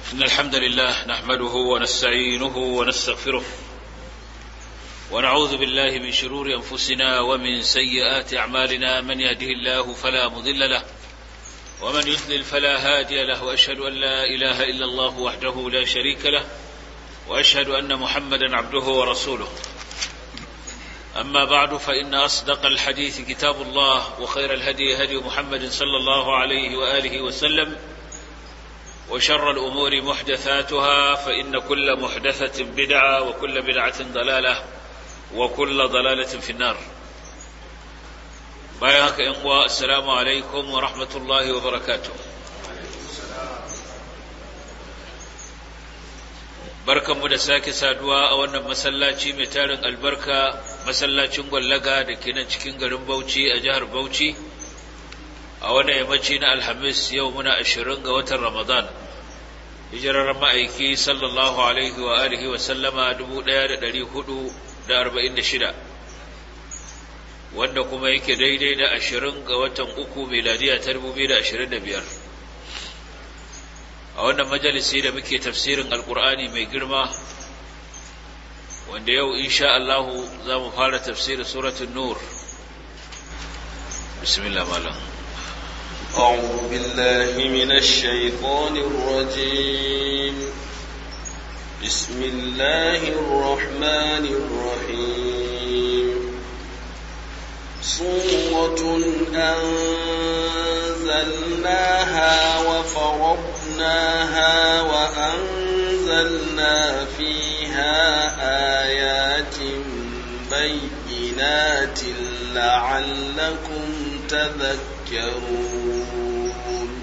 إن الحمد لله نحمده ونستعينه ونستغفره ونعوذ بالله من شرور أنفسنا ومن سيئات أعمالنا من يهده الله فلا مضل له ومن يضلل فلا هادي له وأشهد أن لا إله إلا الله وحده لا شريك له وأشهد أن محمدا عبده ورسوله أما بعد فإن أصدق الحديث كتاب الله وخير الهدي هدي محمد صلى الله عليه وآله وسلم وشر الأمور محدثاتها فإن كل محدثة بدعة وكل بدعة ضلالة وكل ضلالة في النار بايعك إخوة السلام عليكم ورحمة الله وبركاته barkanmu da sake saduwa a wannan masallaci mai tarin albarka masallacin gwallaga da ke nan cikin garin Bauchi a jihar Bauchi a wannan yammaci na Alhamis yau muna ashirin ga watan Ramadan hijirar ma'aiki sallallahu alaihi wa alihi wa sallama dubu ɗaya da ɗari hudu da arba'in da shida wanda kuma yake daidai da ashirin ga watan uku miladiya ta dubu biyu da ashirin da biyar a wannan majalisi da muke tafsirin alkur'ani mai girma wanda yau insha Allahu za mu fara tafsirin suratun nur bismillah malam أعوذ بالله من الشيطان الرجيم بسم الله الرحمن الرحيم صورة أنزلناها وفرضناها وأنزلنا فيها آيات بينات لعلكم تذكرون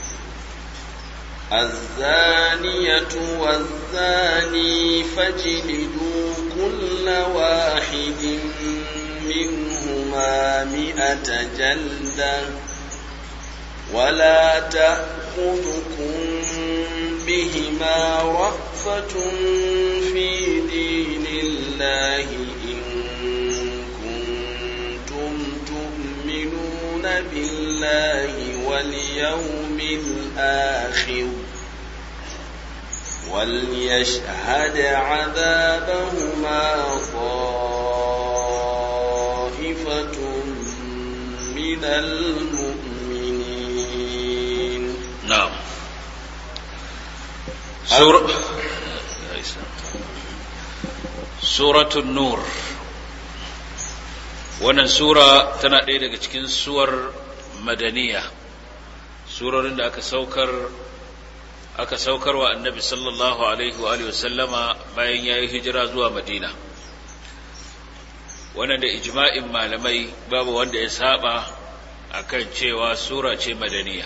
الزانية والزاني فاجلدوا كل واحد منهما مئة جلدة ولا تأخذكم بهما رأفة في دين الله إن كنتم تؤمنون بالله واليوم الآخر وليشهد عذابهما طائفة من المؤمنين نعم سورة سورة النور wannan sura tana ɗaya daga cikin suwar madaniya surorin da aka saukar aka saukar wa annabi sallallahu alaihi wa alihi wasallama bayan ya yi hijira zuwa madina wannan da ijma'in malamai babu wanda ya saba akan cewa sura ce madaniya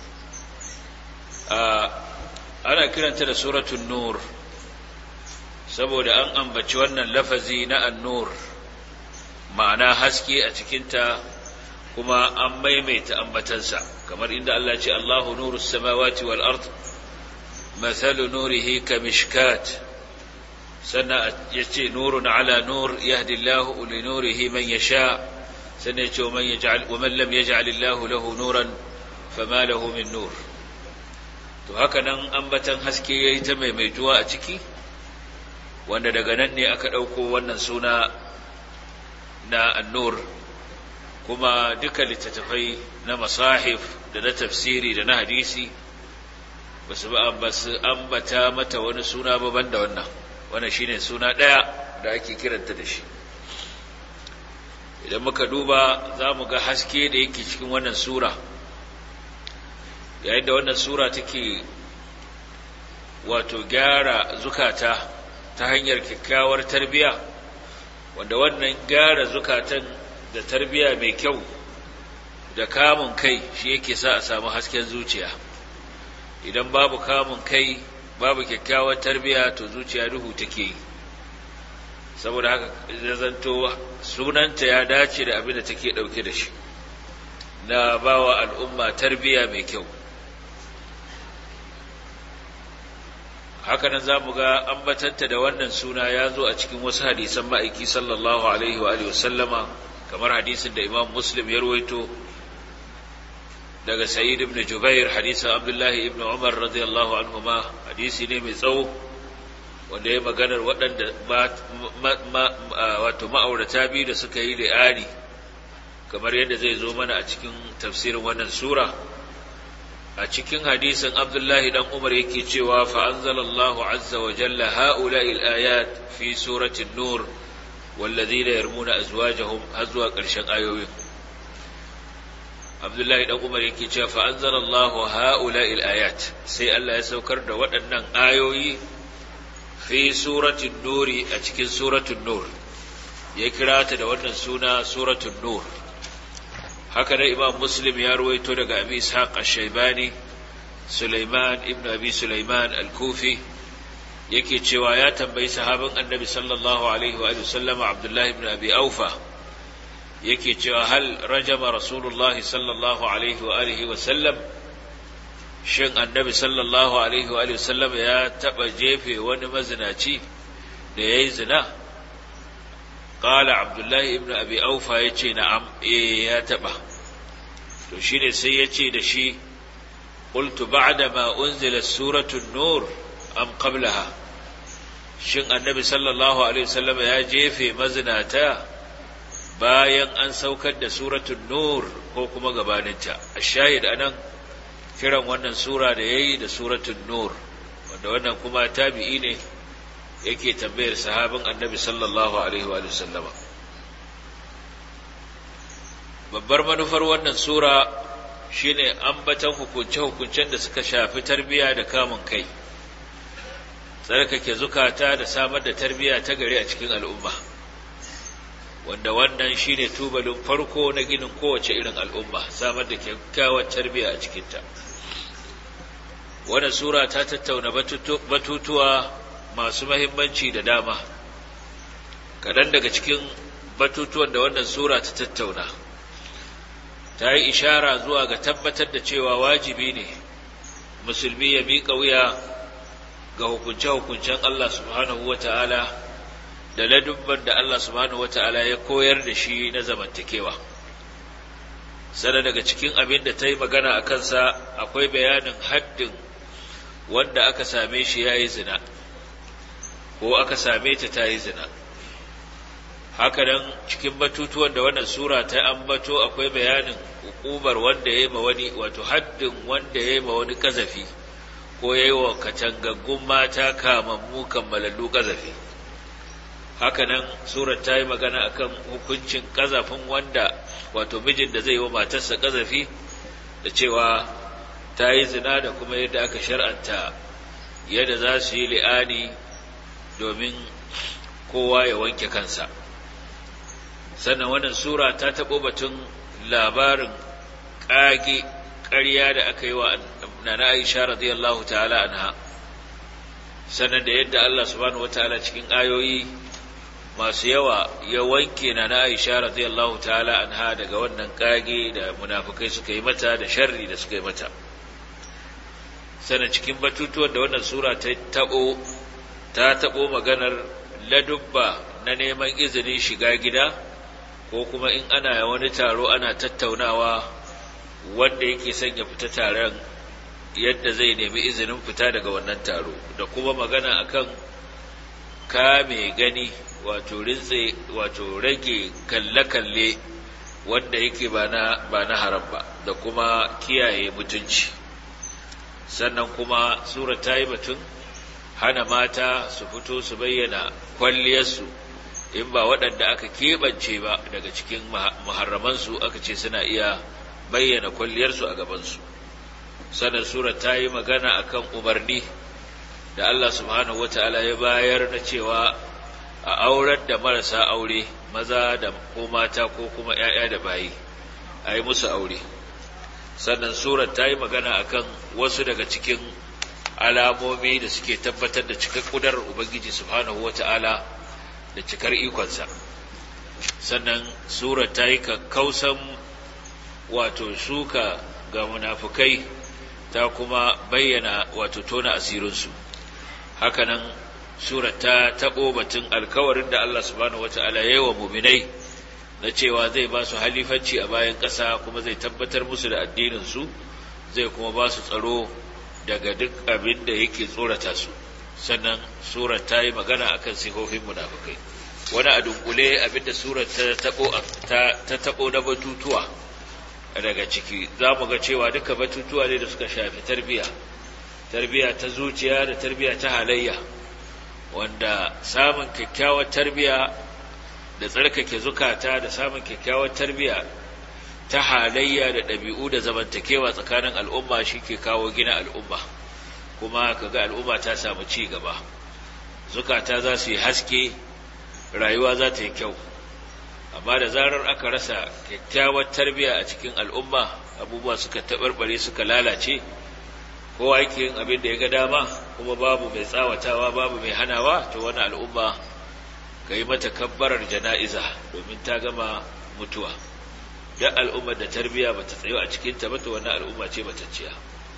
ana kiranta da suratun nur saboda an ambaci wannan lafazi na an-nur ma'ana haske a cikinta kuma an maimaita ambatansa kamar inda Allah ce Allahu nurus samawati wal ard mathalu nurihi kamishkat sannan yace nurun ala nur yahdi Allahu li nurihi man yasha sannan yace man yaj'al wa man lam yaj'al Allahu lahu nuran fama lahu min nur to haka nan ambatan haske yayi ta maimaituwa a ciki wanda daga nan ne aka dauko wannan suna na annur kuma duka littattafai na masahif da na tafsiri da na hadisi ba su ambata mata wani suna baban da wannan wannan shine suna ɗaya da ake kiranta da shi idan muka duba za mu ga haske da yake cikin wannan sura yayin da wannan sura take wato gyara zukata ta hanyar kyakkyawar tarbiyya wanda wannan gyara zukatan da tarbiya mai kyau da kamun kai shi yake sa a samu hasken zuciya idan babu kamun kai babu kyakkyawar tarbiya to zuciya duhu take yi saboda haka ya zanto sunanta ya dace da abin da take ɗauke da shi na bawa al'umma tarbiya mai kyau hakanan za mu ga ambatanta da wannan suna ya zo a cikin wasu hadisan ma'aiki sallallahu alaihi wa sallama kamar hadisin da imam muslim ya ruwaito daga sa'id ibn jubair hadisin abdullahi ibn umar radiyallahu anhuma hadisi ne mai tsawo wanda ya maganar waɗanda wato ma'aurata biyu da suka yi li'ani kamar yadda zai zo mana a cikin tafsirin wannan sura a cikin hadisin abdullahi dan umar yake cewa fa'anzalallahu azza wa jalla ha'ula'il ayat fi suratin nur والذين يرمون أزواجهم هزوا قرشن آيوين عبد الله بن عمر yake cewa fa anzalallahu haula'il ayat sai Allah ya saukar da waɗannan ayoyi fi suratul nuri a cikin suratul nur ya kira ta da wannan suna suratul nur haka da imam muslim ya ruwaito daga abi ishaq ash-shaybani sulaiman ibn abi sulaiman al-kufi yake cewa ya tambayi sahabin annabi sallallahu alaihi wa sallama abdullahi ibn abi aufa yake cewa hal rajama rasulullah sallallahu alaihi wa alihi wa sallam shin annabi sallallahu alaihi wa sallam ya taba jefe wani mazinaci da yayi zina qala abdullahi ibn abi aufa yace na'am eh ya taba to shine sai yace da shi qultu ba'da ma unzila suratul nur am qablaha shin annabi sallallahu alaihi wasallam ya jefe mazinata bayan an saukar da suratul nur ko kuma gabaninta ashahid anan kiran wannan sura da yayi da suratul nur wanda wannan kuma tabi'i ne yake tambayar sahabin annabi sallallahu alaihi wa sallam babbar manufar wannan sura shine ambatan hukunce-hukuncen da suka shafi tarbiya da kamun kai tsarkake zukata da samar da tarbiyya ta gari a cikin al'umma wanda wannan shine tubalin farko na ginin kowace irin al'umma samar da kyakkyawar tarbiyya a cikinta wannan sura ta tattauna batutuwa masu mahimmanci da dama kaɗan daga cikin batutuwan da wannan sura ta tattauna ta yi ishara zuwa ga tabbatar da cewa wajibi ne musulmi ya miƙa wuya ga hukunce-hukuncen Allah subhanahu wa ta'ala da ladubban da Allah subhanahu wa ta'ala ya koyar da shi na zamantakewa. Sana daga cikin abin da ta yi magana a kansa akwai bayanin haddin wanda aka same shi ya yi zina, ko aka same ta ta yi zina. Hakanan cikin batutuwan da wannan Sura ta ambato akwai bayanin hukumar wanda ya yi ma wani, wato haddin wanda ya yi ma wani ƙazafi. ko ya yi wa katangaggun mata kamammu kammalallu ƙazafi hakanan surar ta yi magana akan hukuncin ƙazafin wanda wato mijin da zai yi wa matarsa ƙazafi da cewa ta yi zina da kuma yadda aka shar'anta yadda za su yi li'ani domin kowa ya wanke kansa sannan wannan sura ta taɓo batun labarin ƙage ƙarya da aka yi wa nana Aisha radiyallahu ta'ala anha sannan da yadda Allah subhanahu wataala cikin ayoyi masu yawa ya wanke nana Aisha radiyallahu ta'ala anha daga wannan kage da munafukai suka yi mata da sharri da suka yi mata sannan cikin batutuwan da wannan sura ta tabo ta tabo maganar ladubba na neman izinin shiga gida ko kuma in ana wani taro ana tattaunawa wanda yake son ya fita taron yadda zai nemi izinin fita daga wannan taro da kuma magana akan kame gani wato rintse wato rage kalle-kalle wanda yake ba na ba na haram ba da kuma kiyaye mutunci sannan kuma sura ta yi batun hana mata su fito su bayyana kwalliyarsu in ba waɗanda aka keɓance ba daga cikin muharramansu aka ce suna iya bayyana kwalliyarsu a gabansu sannan sura ta yi magana akan umarni da Allah subhanahu wata'ala ya bayar na cewa a aurar da marasa aure maza da ko mata ko kuma ‘ya'ya da bayi a yi musu aure sannan surar ta yi magana akan wasu daga cikin alamomi da suke tabbatar da cikar ƙudar ubangiji subhanahu wata'ala da cikar ikonsa sannan surar ta yi kakkausan wato suka ga munafukai ta kuma bayyana wato tona asirinsu hakanan surar ta taɓo batun alkawarin da Allah subhanahu wata'ala ya yi wa muminai na cewa zai ba su halifanci a bayan ƙasa kuma zai tabbatar musu da addininsu zai kuma ba su tsaro daga duk abin da yake tsorata su sannan surar ta yi magana akan sifofin munafukai wani a dunkule abin da surar ta taɓo na batutuwa daga ciki za mu ga cewa duka batutuwa ne da suka shafi tarbiya tarbiya ta zuciya da tarbiya ta halayya wanda samun kyakkyawar tarbiya da tsarkake zukata da samun kyakkyawar tarbiya ta halayya da ɗabi'u da zamantakewa tsakanin al'umma shi ke kawo gina al'umma kuma kaga al'umma ta samu ci gaba zukata za su yi haske rayuwa za ta yi kyau amma da zarar aka rasa kyakkyawar tarbiya a cikin al'umma abubuwa suka taɓarɓare suka lalace kowa yake yin abin da ya ga dama kuma babu mai tsawatawa babu mai hanawa to wani al'umma ka yi mata kabbarar jana'iza domin ta gama mutuwa duk al'ummar da tarbiya bata tsayo a cikinta ba to wannan al'umma ce matacciya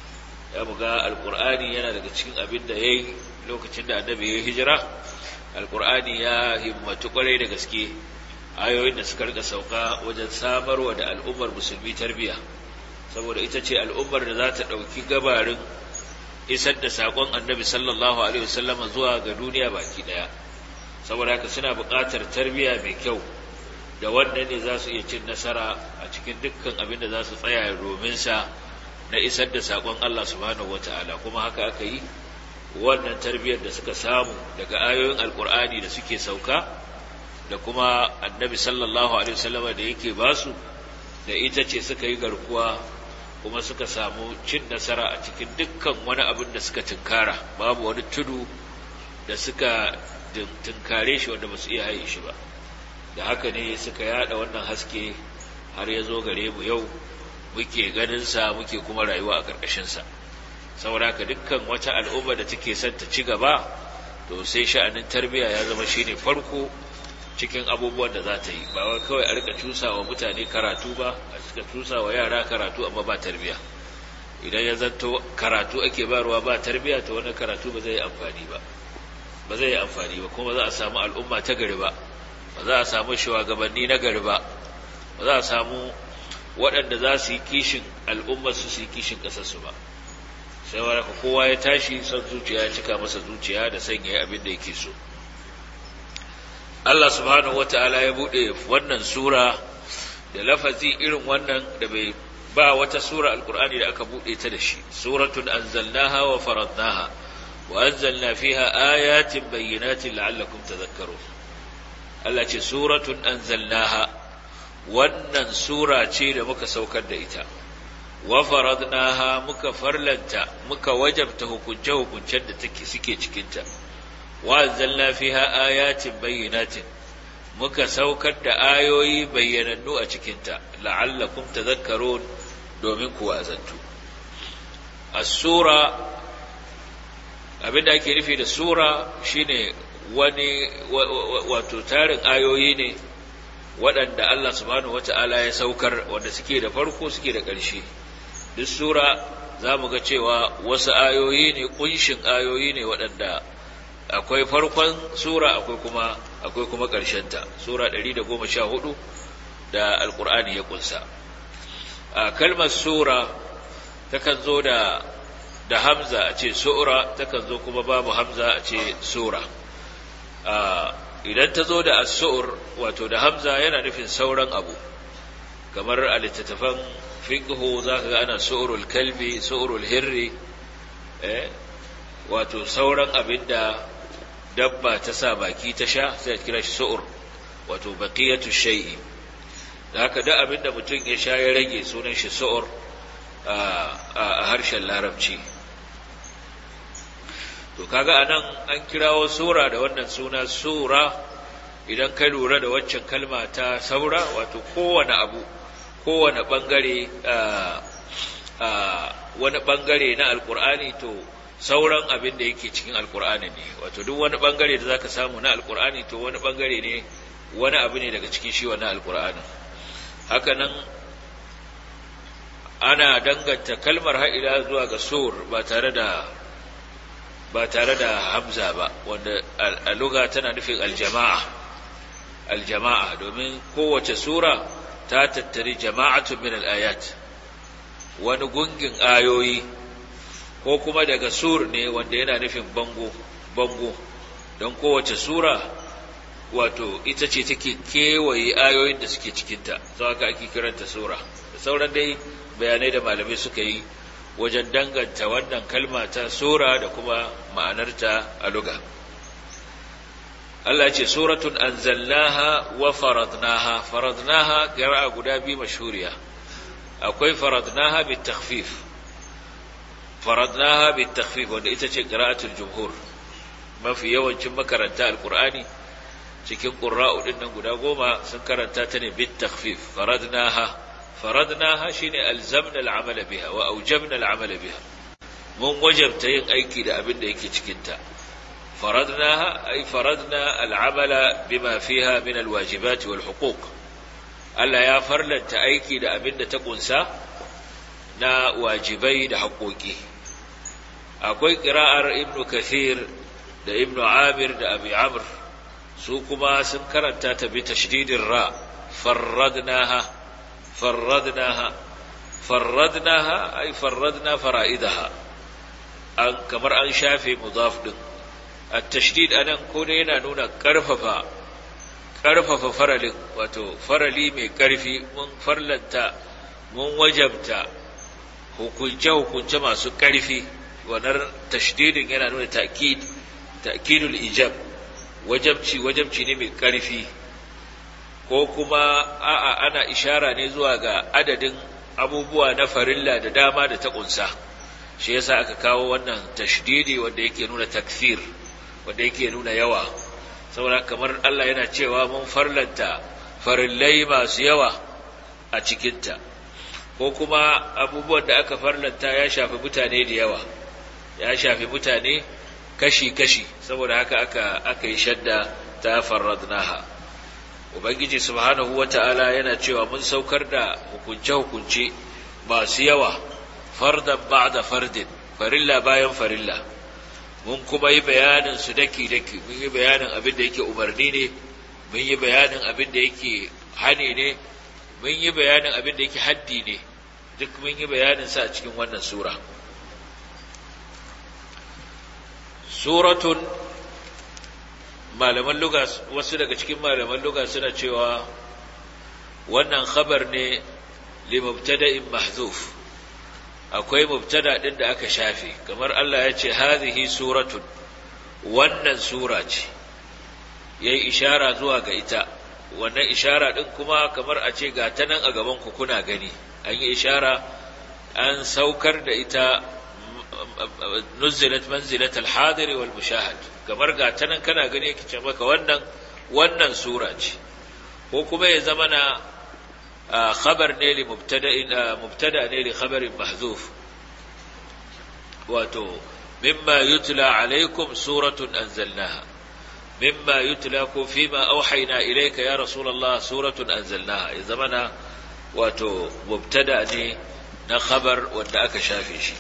ya buga alqur'ani yana daga cikin abin da yayi lokacin da annabi ya hijira alqur'ani ya himmatu kwarai da gaske ayoyin da suka rika sauka wajen samarwa da al'ummar musulmi tarbiya saboda ita ce al'ummar da za ta ɗauki gabarin isar da saƙon annabi sallallahu alaihi wasallam zuwa ga duniya baki ɗaya saboda haka suna buƙatar tarbiya mai kyau da wannan ne za su iya cin nasara a cikin dukkan abin da za su tsaya domin sa na isar da saƙon Allah subhanahu wata'ala kuma haka aka yi wannan tarbiyyar da suka samu daga ayoyin alkur'ani da suke sauka da kuma annabi sallallahu alaihi wasallama da yake basu da ita ce suka yi garkuwa kuma suka samu cin nasara a cikin dukkan wani abin da suka tunkara babu wani tudu da suka tunkare shi wanda ba su iya haye shi ba da haka ne suka yada wannan haske har ya zo gare mu yau muke ganinsa muke kuma rayuwa a ƙarƙashinsa saboda haka dukkan wata al'umma da take son ta ci gaba to sai sha'anin tarbiyya ya zama shine farko cikin abubuwan da za ta yi ba wai kawai a rika cusa wa mutane karatu ba a rika cusa wa yara karatu amma ba tarbiyya idan ya zanto karatu ake bayarwa ba tarbiyya to wannan karatu ba zai yi amfani ba ba zai yi amfani ba kuma za a samu al'umma ta gari ba ba za a samu shugabanni na gari ba ba za a samu waɗanda za su yi kishin al'ummar su su yi kishin ƙasarsu ba sai wani kowa ya tashi son zuciya ya cika masa zuciya da sanya abin da yake so Allah subhanahu wata'ala ya buɗe wannan sura da lafazi irin wannan da bai ba wata sura alkur'ani da aka buɗe ta da shi suratun anzalnaha wa faradnaha wa anzalna fiha ayatin bayyinatin la'allakum tadhakkarun Allah ce suratun anzalnaha wannan sura ce da muka saukar da ita wa faradnaha muka farlanta muka wajabta hukunce hukuncen da take suke cikin ta wa anzalna fiha ayatin bayyinatin muka saukar da ayoyi bayyanannu a cikin ta la'allakum tadhakkarun domin ku wazantu as-sura abinda ake nufi da sura shine wani wato tarin ayoyi ne waɗanda Allah subhanahu wata'ala ya saukar wanda suke da farko suke da ƙarshe duk sura za mu ga cewa wasu ayoyi ne ƙunshin ayoyi ne waɗanda akwai farkon sura akwai kuma akwai kuma ƙarshenta sura 114 da alƙur'ani ya ƙunsa a kalmar sura takan zo da da hamza a ce sura takan zo kuma babu hamza a ce sura idan ta zo da as-su'ur wato da hamza yana nufin sauran abu kamar a littattafan fiqhu zaka ga ana su'urul kalbi su'urul hirri eh wato sauran abinda dabba ta sa baki ta sha sai a kira shi su'ur wato baqiyatu shay'i da haka duk abinda mutum ya sha ya rage sunan shi su'ur a harshen larabci to kaga anan an kirawo sura da wannan suna sura idan ka lura da waccan kalma ta saura wato kowane abu kowane bangare wani bangare na alkur'ani to sauran abin da yake cikin alkur'ani ne wato duk wani bangare da zaka samu na alkur'ani to wani bangare ne wani abu ne daga cikin shi wannan alkur'ani haka nan ana danganta kalmar ha'ila zuwa ga sur ba tare da ba tare da hamza ba wanda a luga tana nufin aljama'a aljama'a domin kowace sura ta tattari jama'atun min al-ayat wani gungin ayoyi ko kuma daga sur ne wanda yana nufin bango bango don kowace sura wato ita ce take kewaye ayoyin da suke cikinta sau haka ake kiranta sura da sauran dai bayanai da malamai suka yi wajen danganta wannan kalma ta sura da kuma ma'anarta a luga Allah ce suratun anzalnaha wa faradnaha faradnaha qira'a guda biyu mashhuriya akwai faradnaha bit takhfif faradnaha bit takhfif wanda ita ce qira'atul jumhur mafi yawancin makaranta alqur'ani cikin qurra'u din nan guda goma sun karanta ta ne bit takhfif faradnaha faradnaha shine alzamna al'amal biha wa awjabna al'amal biha mun wajabta yin aiki da abin da yake cikin ta faradnaha ay faradna al'amala bima fiha min alwajibat wal huquq Allah ya farlanta aiki da abin da ta kunsa na wajibai da haƙoƙi akwai ƙira'ar ibn kathir da ibn amir da abi amr su kuma sun karanta ta bi tashdidin ra farradnaha farradnaha farradnaha ay farradna fara'idaha an kamar an shafe mudaf din at-tashdid anan ko ne yana nuna karfafa karfafa faralin wato farali mai karfi mun farlanta mun wajabta hukunce hukunce masu karfi wannan tashdidin yana nuna ta'kid ta'kidul ijab wajabci wajabci ne mai karfi ko kuma a'a ana ishara ne zuwa ga adadin abubuwa na farilla da dama da ta kunsa shi yasa aka kawo wannan tashdidi wanda yake nuna takfir wanda yake nuna yawa saboda kamar Allah yana cewa mun farlanta farillai masu yawa a cikinta ko kuma abubuwan da aka farlanta ya shafi mutane da yawa ya shafi mutane kashi-kashi saboda haka aka aka yi shadda ta farradnaha ubangiji subhanahu wata'ala yana cewa mun saukar da hukunce-hukunce masu yawa fardan ba'da fardin farilla bayan farilla mun kuma yi bayanin su daki-daki mun yi bayanin abin da yake umarni ne mun yi bayanin abin da yake hane ne mun yi bayanin abin da yake haddi ne duk mun yi bayanin sa a cikin wannan sura suratun malaman luga wasu daga cikin malaman luga suna cewa wannan khabar ne li mubtada'in mahzuf akwai mubtada din da aka shafe kamar Allah ya ce hadhihi suratun wannan sura ce yayi ishara zuwa ga ita wannan ishara din kuma kamar a ce ga ta nan a gaban ku kuna gani an yi ishara an saukar da ita nuzilat manzilat al-hadir wal mushahad kamar ga ta nan kana gani yake ce maka wannan wannan sura ce ko kuma ya zama na khabar ne li mubtada'in mubtada ne li khabarin mahzuf wato mimma yutla alaikum suratun anzalnaha mimma yutla ko fima auhayna ilayka ya rasulullah suratun anzalnaha ya zama na wato mubtada ne na khabar wanda aka shafe shi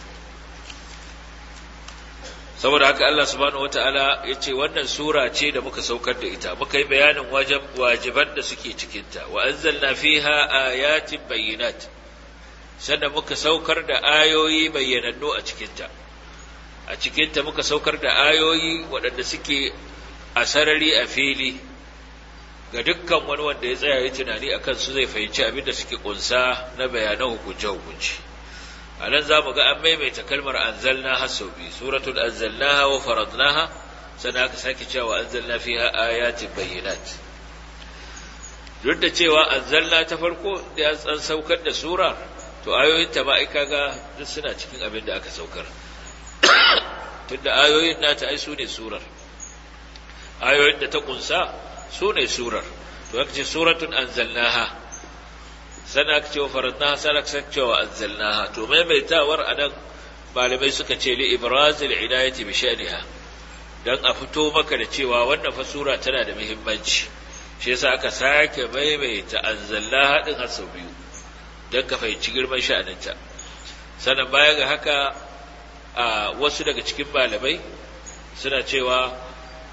saboda haka Allah subhanahu wataala ya ce wannan sura ce da muka saukar da ita muka yi bayanin wajiban da suke cikinta wa anzalna fiha ayatin bayyinat sannan muka saukar da ayoyi bayyanannu a cikinta a cikinta muka saukar da ayoyi waɗanda suke a sarari a fili ga dukkan wani wanda ya tsaya ya tunani akan su zai fahimci abin da suke kunsa na bayanan hukunce-hukunce a nan za mu ga an maimaita kalmar anzalna har sau biyu suratul anzalnaha wa faradnaha sannan aka sake cewa anzalna fiha ayatin bayyinat duk da cewa anzalna ta farko da an saukar da sura to ayoyin ta ba ga duk suna cikin abin da aka saukar tunda ayoyin nata ai su ne surar ayoyin da ta kunsa su ne surar to aka ce suratun anzalnaha sana aka ce wa faradnaha sana aka ce wa anzalnaha to maimaitawar anan malamai suka ce li ibrazil inayati bi sha'niha dan a fito maka da cewa wannan fa sura tana da muhimmanci shi yasa aka sake maimaita anzalnaha din har sau biyu dan ka fahimci girman sha'aninta sannan baya ga haka a wasu daga cikin malamai suna cewa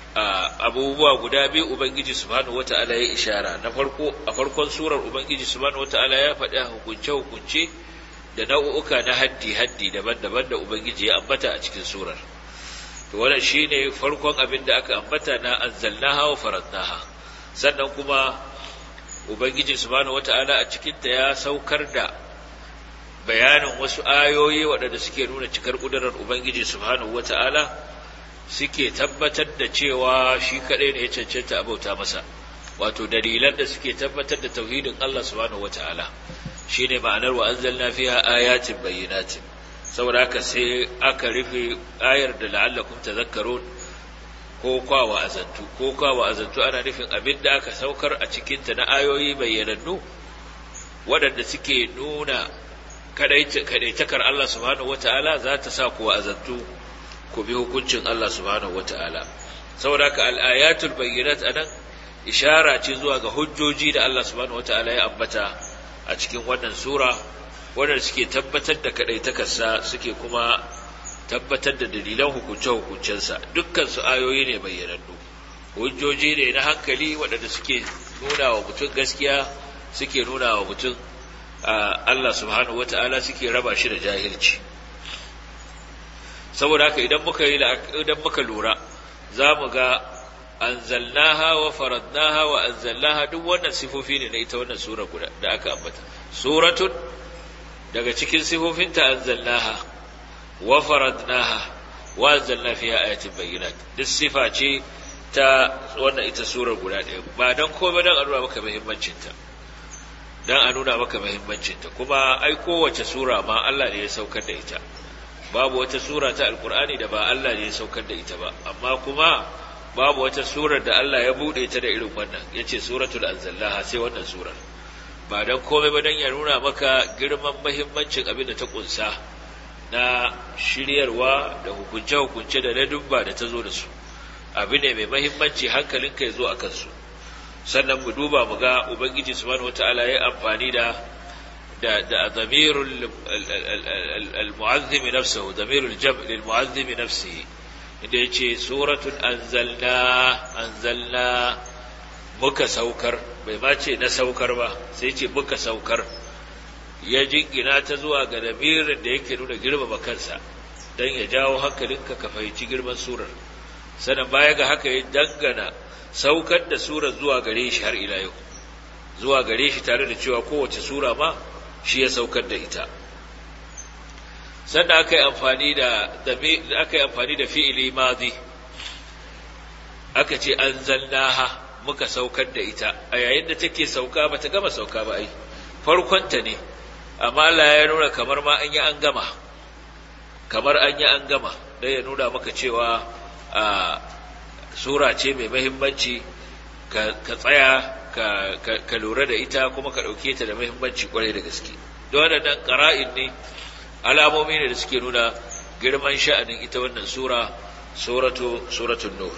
abubuwa guda biyu ubangiji subhanahu wata'ala ya ishara na farko a farkon surar ubangiji subhanahu wata'ala ya faɗi hukunce hukunce da nau'uka na haddi haddi daban-daban da ubangiji ya ambata a cikin surar to wannan shine farkon abin da aka ambata na anzalnaha wa faradnaha sannan kuma ubangiji subhanahu wata'ala a cikin ta ya saukar da bayanin wasu ayoyi waɗanda suke nuna cikar ƙudurar ubangiji subhanahu wata'ala suke tabbatar da cewa shi kaɗai ne ya cancanta abauta masa wato dalilan da suke tabbatar da tauhidin Allah subhanahu wata'ala shine ma'anar wa anzalna fiha ayatin bayyinatin saboda haka sai aka rufe ayar da la'allakum tadhakkarun ko kwa wa'azantu ko kwa wa'azantu ana nufin abin da aka saukar a cikin ta na ayoyi bayyanannu waɗanda suke nuna kadaitakar Allah subhanahu wata'ala za ta sa ku wa'azantu ku bi hukuncin Allah subhanahu wata'ala saboda haka al-ayatul bayyinat anan ishara ce zuwa ga hujjoji da Allah subhanahu wata'ala ya ambata a cikin wannan sura wanda suke tabbatar da kadaitakarsa suke kuma tabbatar da dalilan hukunce-hukuncensa dukkan su ayoyi ne bayyanannu hujjoji ne na hankali waɗanda suke nuna wa mutum gaskiya suke nuna wa mutum Allah subhanahu wata'ala suke raba shi da jahilci saboda haka idan muka yi idan muka lura za mu ga anzalnaha wa faradnaha wa anzalnaha duk wannan sifofi ne na ita wannan sura guda da aka ambata suratun daga cikin sifofinta anzalnaha wa faradnaha wa anzalna fiha ayatin bayyinat duk sifa ce ta wannan ita surar guda ɗaya ba dan komai dan a nuna maka muhimmancin ta dan a nuna maka muhimmancin ta kuma ai kowace sura ma Allah ne ya saukar da ita babu wata sura ta alkur'ani da ba Allah ne ya saukar da ita ba amma kuma babu wata surar da Allah ya bude ta da irin wannan yace suratul anzallaha sai wannan surar ba dan komai ba dan ya nuna maka girman muhimmancin abin da ta kunsa na shiryarwa da hukunce hukunce da ladubba da ta zo da su abu ne mai muhimmanci hankalinka ya zo a kansu sannan mu duba mu ga ubangiji subhanahu wataala ya amfani da da da damirul al-mu'azzim nafsuhu damirul jam' lil mu'azzim nafsihi inda yace suratul anzalna anzalna muka saukar bai ma ce na saukar ba sai ce muka saukar ya jingina ta zuwa ga damirin da yake nuna girmama kansa dan ya jawo hankalinka ka fahimci girman surar sannan baya ga haka ya dangana saukar da surar zuwa gare shi har ila yau zuwa gare shi tare da cewa kowace sura ma shi ya saukar da ita sannan aka yi amfani da aka yi amfani da fi'ili mazi aka ce anzalnaha muka saukar da ita a yayin da take sauka bata gama sauka ba ai farkonta ne amma Allah ya nuna kamar ma an yi an gama kamar an yi an gama dan ya nuna maka cewa a sura ce mai muhimmanci ka tsaya ka lura da ita kuma ka ɗauke ta da muhimmanci kwarai da gaske don waɗannan ƙara'in ne alamomi ne da suke nuna girman sha'anin ita wannan sura suratu suratun nur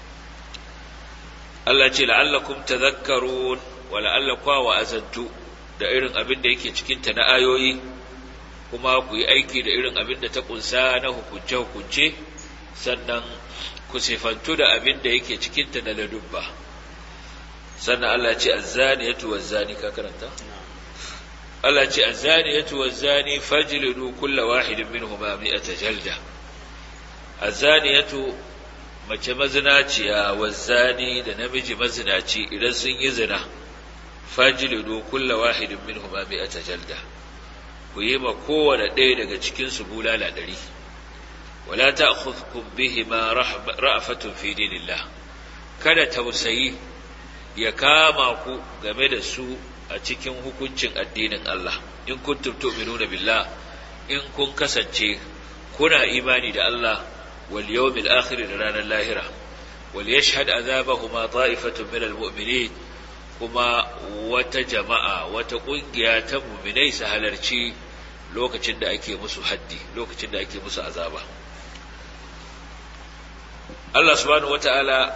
Allah ce la'allakum tadhakkarun wa la'allakum wa azantu da irin abin da yake cikin ta na ayoyi kuma ku yi aiki da irin abin da ta kunsa na hukunce hukunce sannan ku sifantu da abin da yake cikin ta na ladubba sannan Allah ce azzaniyatu wazzani ka karanta Allah ce azzaniyatu wazzani fajlidu kulla wahidin minhuma mi'ata jalda azzaniyatu mace mazinaciya wazzani da namiji mazinaci idan sun yi zina fajlidu kulla wahidin minhuma mi'ata jalda ku yi ma kowane ɗaya daga cikin su bulala ɗari wala ta'khudhukum bihima ra'fatun fi dinillah kada tausayi ya kama ku game da su a cikin hukuncin addinin Allah in kuntum tu'minuna billah in kun kasance kuna imani da Allah wal yawmil akhir da ranar lahira wal yashhad azabahuma ta'ifatun min al mu'minin kuma wata jama'a wata kungiya ta mu'minai su halarci lokacin da ake musu haddi lokacin da ake musu azaba Allah subhanahu wata'ala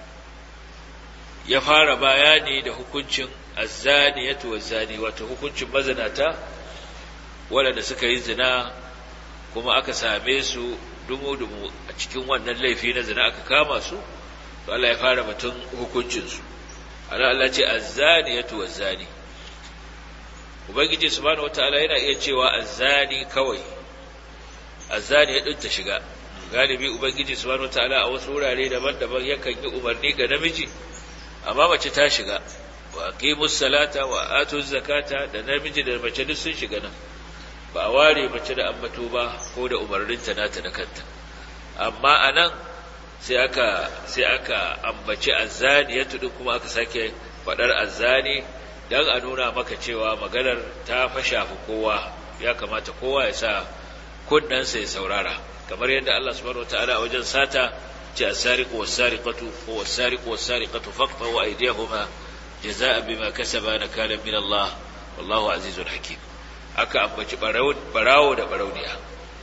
ya fara bayani da hukuncin azzaniyatu wazzani wato hukuncin mazinata waɗanda suka yi zina kuma aka same su dumu-dumu a cikin wannan laifi na zina aka kama su to Allah ya fara batun hukuncinsu ana Allah ce azzaniyatu wazzani ubangiji subhanahu wataala yana iya cewa azzani kawai azzani ya ta shiga galibi ubangiji subhanahu wataala a wasu wurare daban-daban yakan yi umarni ga namiji amma mace ta shiga wa aqimus salata wa atuz zakata da namiji da mace duk sun shiga nan ba a ware mace da ambato ba ko da umarninta nata da kanta amma anan sai aka sai aka ambaci azzani ya tudu kuma aka sake fadar azzani dan a nuna maka cewa maganar ta fa shafi kowa ya kamata kowa ya sa kunnensa ya saurara kamar yadda Allah subhanahu wataala a wajen sata ce as-sariqu was-sariqatu ko was-sariqu was-sariqatu faqtahu aydiyahuma jazaa'an bima kasaba nakalan min Allah wallahu azizun hakim aka ambaci barawo da barauniya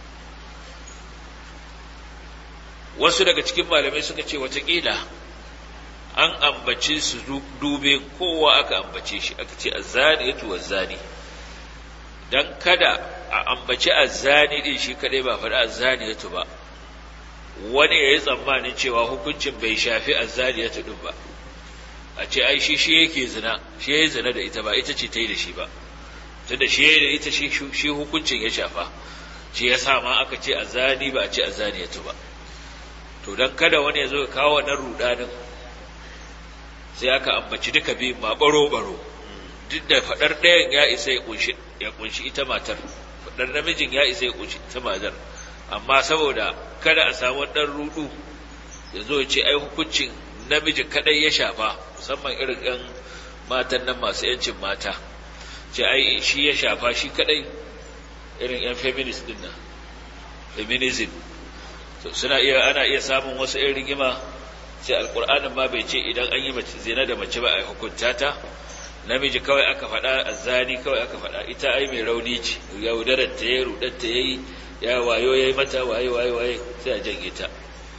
wasu daga cikin malamai suka ce watakila an ambace su dube kowa aka ambace shi aka ce azzani ya tuwa zani don kada a ambaci azzani din shi kadai ba faɗi azzani ya ba wani ya yi tsammanin cewa hukuncin bai shafi azzani ya din ba a ce ai shi shi yake zina shi ya yi zina da ita ba ita ce ta yi da shi ba tunda shi ya yi da ita shi hukuncin ya shafa shi ya sa ma aka ce azzani ba a ce azzani ya ba to don kada wani ya zo ya kawo wannan rudanin sai aka ambaci duka biyu ma baro-baro duk da faɗar ɗayan ya isa ya kunshi ita matar faɗar namijin ya isa ya kunshi ita matar amma saboda kada a samu ɗan rudu ya zo ya ce ai hukuncin namiji kadai ya shafa musamman irin ɗan matan nan masu yancin mata ce ai shi ya shafa shi kadai irin yan feminist din nan feminism to suna iya ana iya samun wasu irin rigima sai alkur'anin ma bai ce idan an yi mace zina da mace ba a hukunta ta namiji kawai aka faɗa azzani kawai aka faɗa ita ai mai rauni ce yaudarar ta yayi rudar ta yayi ya wayo yayi mata waye waye waye sai a janye ta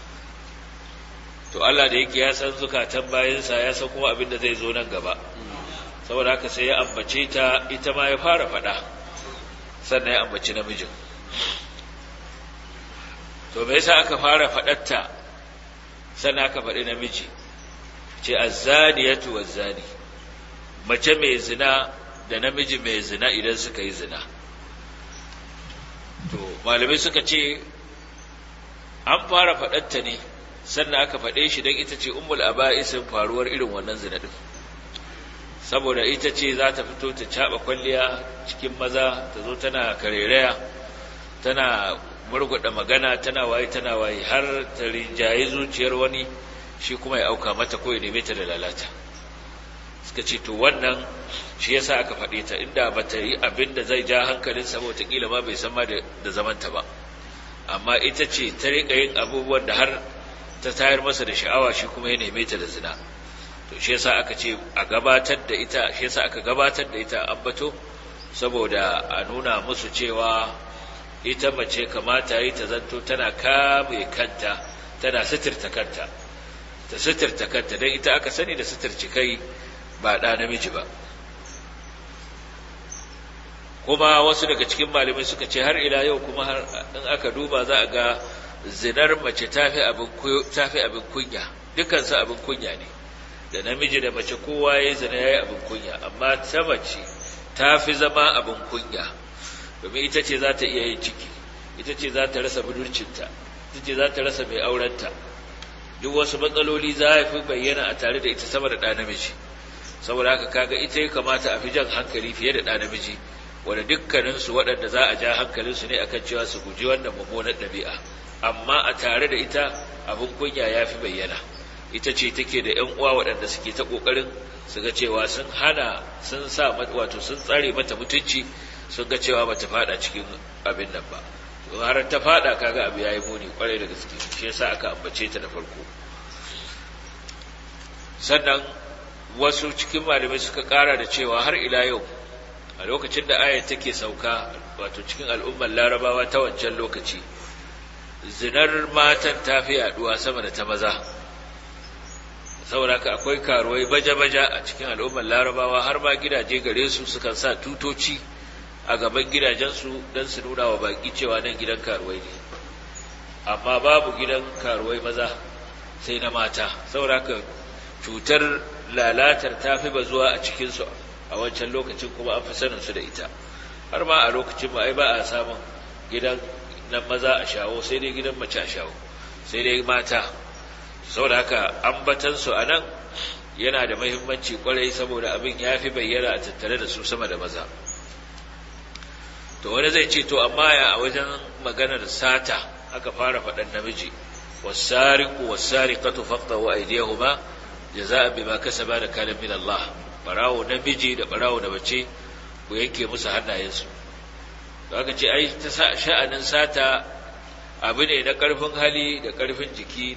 to Allah da yake ya san zukatan bayansa ya san kuma abin da zai zo nan gaba saboda haka sai ya ambace ta ita ma ya fara faɗa sannan ya ambaci namijin to me yasa aka fara faɗatta sannan aka faɗi namiji ce azzaniyatu wazzani mace mai zina da namiji mai zina idan suka yi zina to malamai suka ce an fara faɗatta ne sannan aka faɗe shi don ita ce ummul aba'isin faruwar irin wannan zina din saboda ita ce za ta fito ta caɓa kwalliya cikin maza ta zo tana karereya tana murguɗa magana tana waye tana waye har ta rinjaye zuciyar wani shi kuma ya auka mata ko ya neme ta da lalata suka ce to wannan shi yasa aka faɗe ta inda ba ta yi abin da zai ja hankalin sa wataƙila ma bai san ma da zamanta ba amma ita ce ta riƙa yin abubuwan da har ta tayar masa da sha'awa shi kuma ya neme ta da zina to shi yasa aka ce a gabatar da ita shi yasa aka gabatar da ita ambato saboda a nuna musu cewa ita mace kamata yi ta zanto tana kame kanta tana suturta kanta ta suturta kanta don ita aka sani da suturci kai ba ɗa namiji ba kuma wasu daga cikin malamai suka ce har ila yau kuma har in aka duba za a ga zinar mace tafi abin kunya dukansu abin kunya ne da namiji da mace kowa ya zina ya yi abin kunya amma ta mace ta fi zama abin kunya domin ita ce za ta iya yin ciki ita ce za ta rasa budurcinta ita ce za ta rasa mai aurenta duk wasu matsaloli za a fi bayyana a tare da ita sama da ɗa namiji saboda haka kaga ita ya kamata a fi jan hankali fiye da ɗa namiji wanda dukkaninsu waɗanda za a ja hankalinsu ne akan cewa su guji wannan mummunar ɗabi'a amma a tare da ita abin kunya ya fi bayyana ita ce take da ‘yan uwa waɗanda suke ta ƙoƙarin su ga cewa sun hana sun sa wato sun tsare mata mutunci sun ga cewa bata fada cikin abin nan ba to har ta fada kaga abu yayi muni kwarai da gaske shi yasa aka ambace ta da farko sannan wasu cikin malamai suka kara da cewa har ila yau a lokacin da ayat take sauka wato cikin al'ummar larabawa ta wancan lokaci zinar matan ta fi yaduwa sama da ta maza saboda haka akwai karuwai baja-baja a cikin al'ummar larabawa har ma gidaje gare su sukan sa tutoci a gaban gidajensu don su nuna wa baki cewa nan gidan karuwai ne amma babu gidan karuwai maza sai na mata saboda haka cutar lalatar ta fi bazuwa a cikinsu a wancan lokacin kuma an fi sanin su da ita har ma a lokacin ma ai ba a samun gidan nan maza a shawo sai dai gidan mace a shawo sai dai mata saboda haka ambatansu a nan yana da mahimmanci kwarai saboda abin ya fi bayyana a tattare da su sama da maza to wani zai ce to amma ya a wajen maganar sata aka fara faɗan namiji wasariku wasariqatu faqtahu aydiyahuma jaza'an bima kasaba da kana min Allah barawo namiji da barawo da bace ku yanke musu hannayensu to aka ce ai ta sha'anin sata abu ne na ƙarfin hali da ƙarfin jiki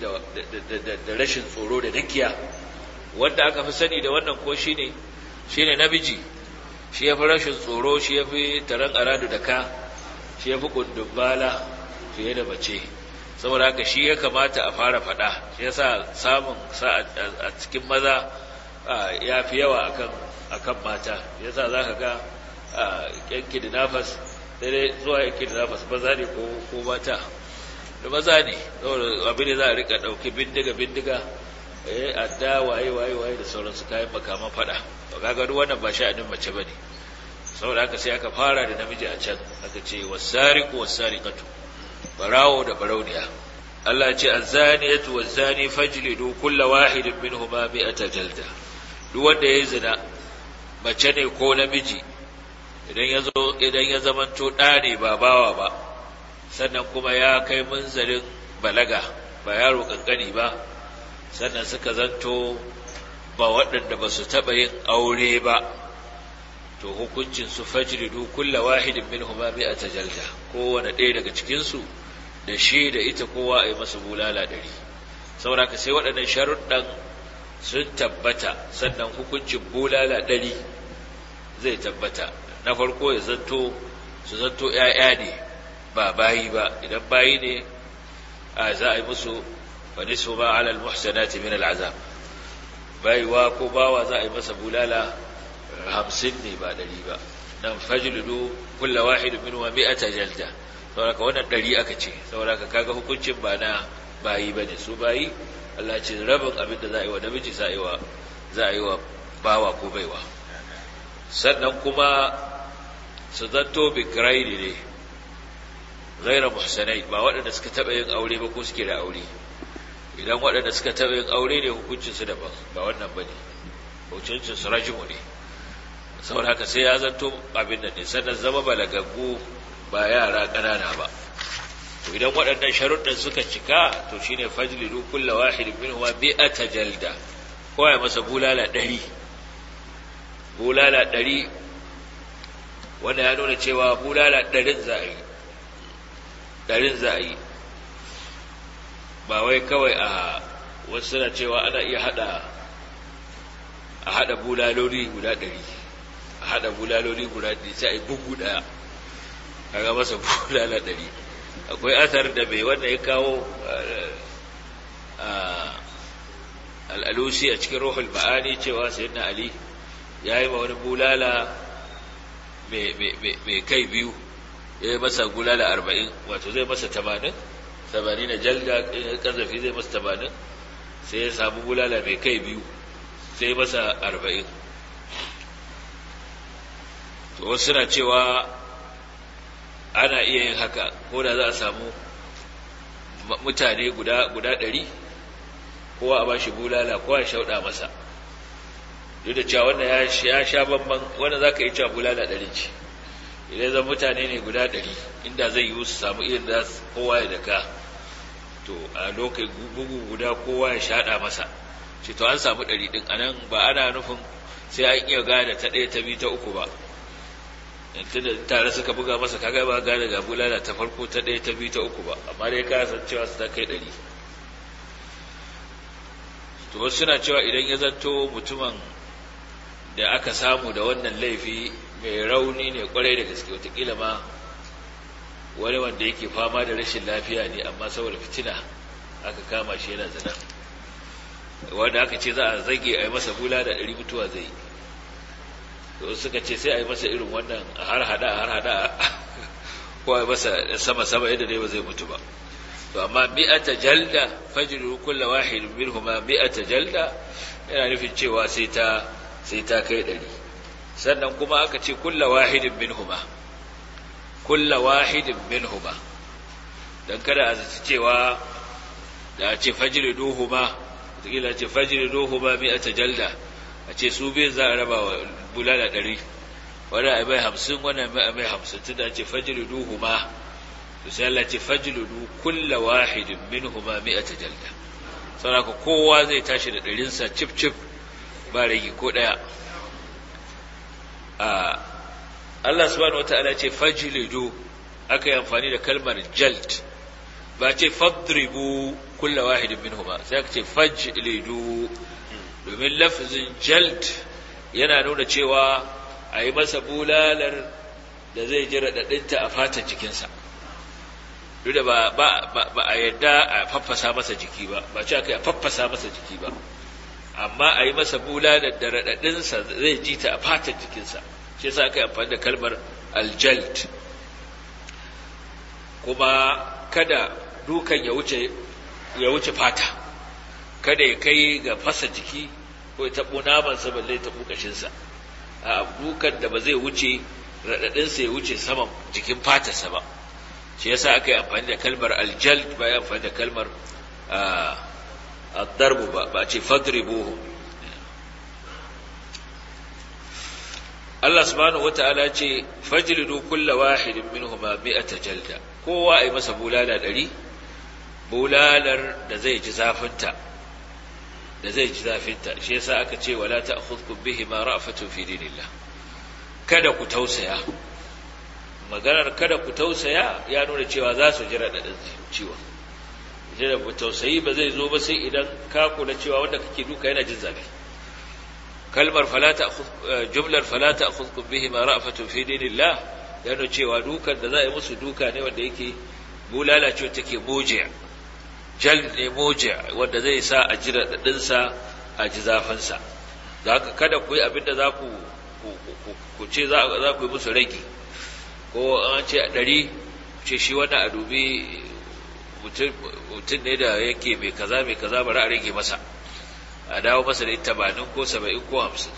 da rashin tsoro da dakiya wanda aka fi sani da wannan ko shine shine namiji shi ya fi rashin tsoro shi ya fi taron aradu da ka shi ya fi kundumbala fiye da mace saboda haka shi ya kamata a fara faɗa shi yasa samun sa a cikin maza ya fi yawa akan mata yasa za ka ga yanki da nafas daidai zuwa yanki da nafas maza ne ko mata da maza ne abin da za a rika ɗauki bindiga bindiga eh adda waye waye waye da sauransu kayan makaman fada to kaga duk wannan ba sha'anin mace bane saboda haka sai aka fara da namiji a can aka ce wasariqu wasariqatu barawo da barauniya Allah ya ce azaniyatu wazani fajlidu kulla wahidin minhuma mi'ata jalda duk wanda yayi zina mace ne ko namiji idan ya zo idan ya zamanto ɗa ne ba bawa ba sannan kuma ya kai munzalin balaga ba yaro kankani ba sannan suka zanto ba waɗanda ba su taɓa yin aure ba to hukuncin su fajridu kulla wahidin minhuma mi'ata jalda kowane ɗaya daga cikin su da shi da ita kowa a yi masa bulala ɗari saboda ka sai waɗannan sharuɗan sun tabbata sannan hukuncin bulala ɗari zai tabbata na farko ya zanto su zanto ‘ya'ya ne ba bayi ba idan bayi ne a za a yi musu wani su ba alal muhsanati min al'azab bayiwa ko bawa za a yi masa bulala hamsin ne ba ɗari ba nan fajludu kulla wahidu min wa mi'ata jalda saboda ka wannan ɗari aka ce saboda ka kaga hukuncin ba na bayi ba ne su bayi Allah ce rabin abin da za a yi wa namiji za a yi wa za a yi wa bawa ko baiwa sannan kuma su zanto bikirai ne zaira muhsanai ba waɗanda suka taɓa yin aure ba ko suke da aure idan waɗanda suka taɓa yin aure ne hukuncinsu daban ba wannan ba ne hukuncinsu rajimu ne saboda haka sai ya zanto abin da ne sannan zama balagaggu ba yara ƙanana ba to idan waɗannan sharuɗin suka cika to shine fajlidu kulla wahidin minhum bi'ata jalda ko ya masa bulala ɗari bulala ɗari wanda ya nuna cewa bulala ɗarin za a yi ɗarin za a yi ba wai kawai a wasu suna cewa ana iya haɗa a haɗa bulaloli guda ɗari a haɗa bulaloli guda ɗari sai a yi bugu ɗaya kaga masa bulala ɗari akwai asar da mai wanda ya kawo al'alusi a cikin ruhul ma'ani cewa sayyidina ali ya yi ma wani bulala mai kai biyu ya yi masa bulala arba'in wato zai masa tamanin tamanin na jalda ƙazafi zai masa tamanin sai ya samu bulala mai kai biyu sai masa arba'in to wasu suna cewa ana iya yin haka ko da za a samu mutane guda ɗari kowa a ba shi bulala kowa ya shauɗa masa duk da cewa wannan ya sha bamban wanda za ka yi cewa bulala ɗari ce idan zan mutane ne guda ɗari inda zai yi su samu irin da kowa ya daka to a lokacin bugu guda kowa ya shaɗa masa ce to an samu ɗari ɗin a nan ba ana nufin sai an iya gane ta ɗaya ta biyu ta uku ba tunda tare suka buga masa kaga ba gane ga bulala ta farko ta ɗaya ta biyu ta uku ba amma dai ka san cewa su ta kai ɗari to wasu suna cewa idan ya zanto mutumin da aka samu da wannan laifi mai rauni ne kwarai da gaske watakila ma wani wanda yake fama da rashin lafiya ne amma saboda fitina aka kama shi yana zina wanda aka ce za a zage a yi masa bula da ɗari mutuwa zai yi to suka ce sai a yi masa irin wannan a har hada a har hada ko a yi masa sama sama yadda dai ba zai mutu ba to amma mi'ata jalda fajru kullu wahid minhuma mi'ata jalda yana nufin cewa sai ta sai ta kai ɗari sannan kuma aka ce kullu wahidin minhuma kullu wahidin minhuma dan kada a zaci cewa da a ce fajri duhuma kila ce fajri duhuma mi'ata jalda a ce su bai za a raba wa bulala ɗari wani a mai hamsin wani a mai hamsin tun da ce fajri duhuma to sai Allah ce fajlidu kulla wahidin minhuma mi'ata jalda saboda kowa zai tashi da ɗarinsa cif cif ba rage ko ɗaya a Allah subhanahu wata'ala ce fajlidu aka yi amfani da kalmar jald ba ce fadribu kulla wahidin minhuma sai aka ce fajlidu domin lafzin jald yana nuna cewa a yi masa bulalar da zai ji raɗaɗinta a fatan jikinsa duk da ba a yadda a faffasa masa jiki ba ba ce aka yi a faffasa masa jiki ba amma a yi masa bulalar da raɗaɗinsa zai ji ta a fatan jikinsa shi yasa aka yi amfani da kalmar aljalt kuma kada dukan ya wuce ya wuce fata kada ya kai ga fasa jiki ko ya taɓo namansa balle ya taɓo ƙashinsa a dukan da ba zai wuce raɗaɗinsa ya wuce saman jikin fatarsa ba shi yasa aka yi amfani da kalmar aljald ba ya amfani da kalmar darbu ba ba ce fadribuhu Allah subhanahu wata'ala ce fajlidu kulla wahidin minhuma mi'ata jalda kowa ai masa bulala ɗari bulalar da zai ji zafinta da zai ji zafinta shi yasa aka ce wala ta'khudhukum bihi ma ra'fatun fi dinillah kada ku tausaya maganar kada ku tausaya ya nuna cewa za su ji raɗaɗin ciwon jira ku tausayi ba zai zo ba sai idan ka kula cewa wanda kake duka yana jin zafi kalmar falata jumlar falata akhudhukum bihi ma ra'fatun fi dinillah ya nuna cewa dukan da za a yi musu duka ne wanda yake bulala ce take moje jal ne moje wanda zai sa a ji raɗaɗin sa a ji zafin sa da haka kada ku yi abin da za ku ku ce za ku yi musu rage ko an ce a ɗari ce shi wannan a dubi mutum ne da yake mai kaza mai kaza bari a rage masa a dawo masa da tamanin ko saba'in ko hamsin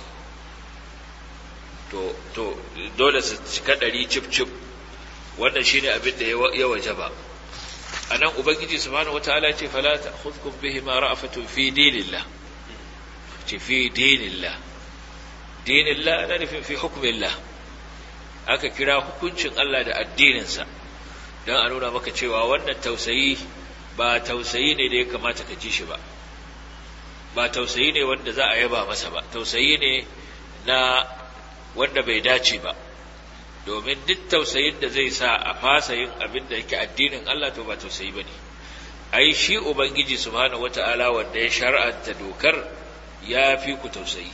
to to dole su cika ɗari cif cif wannan shine abin da ya waje ba a nan ubangiji subhanahu wataala ce fala ta'khudhukum bihi ma ra'afatun fi dinillah ce fi dinillah dinillah ana nufin fi hukmillah aka kira hukuncin Allah da addininsa don a nuna maka cewa wannan tausayi ba tausayi ne da ya kamata ka ji shi ba ba tausayi ne wanda za a yaba masa ba tausayi ne na wanda bai dace ba domin duk tausayin da zai sa a fasa yin abin da yake addinin Allah to ba tausayi ba ne ai shi ubangiji subhanahu wata'ala wanda ya shar'anta dokar ya fi ku tausayi